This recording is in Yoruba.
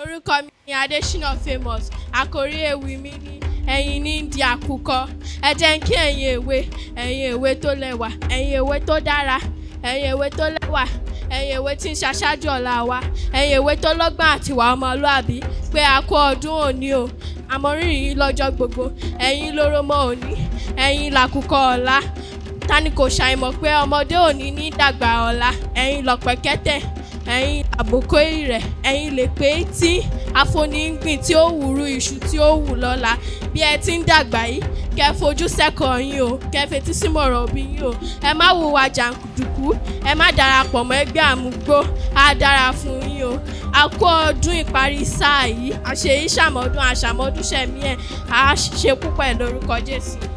orúkọ mi ni adésínà famous àkórí ewì mi ní ẹ̀yin ní di àkùkọ ẹ jẹ́ kí ẹ̀yin èwe ẹ̀yin èwe tó lẹ́wà ẹ̀yin èwe tó dára ẹ̀yin èwe tó lẹ́wà ẹ̀yin èwe tí ń ṣaṣáájú ọ̀la wa ẹ̀yin èwe tó lọ́gbọ́n àtiwà ọmọlúàbí pé a kú ọdún òní o àmọ́rírì yìí lọ́jọ́ gbogbo ẹ̀yin lóró mọ́ òní ẹ̀yin làkùkọ ọ̀la tani kò ṣàìmọ̀ pé ọmọdé òní ní dàgbà ọ̀la ẹ̀yin lọ̀pẹ̀kẹ́tẹ̀ ẹ̀yin àbòkó ìrẹ̀ ẹ̀yin lè pé tí àfonígbìn tí ó wúrú iṣu tí ó wù lọ́la bí ẹ ti ń dàgbà yìí kẹ́ fojú sẹ́kọ̀ọ́ yín o kẹ́ fetí símọ̀ràn òbí yín o ẹ má hùwà jàǹdùkú ẹ má darapọ̀ mọ́ ẹgbẹ́ àmúgbó á dára fún yín o a kú ọdún ìparí sáà yìí àṣeyí ṣàmọ́dún àṣàmọ́dún ṣẹ̀mí ẹ̀ á ṣe púpọ̀ ẹ̀ lórúkọ Jésù.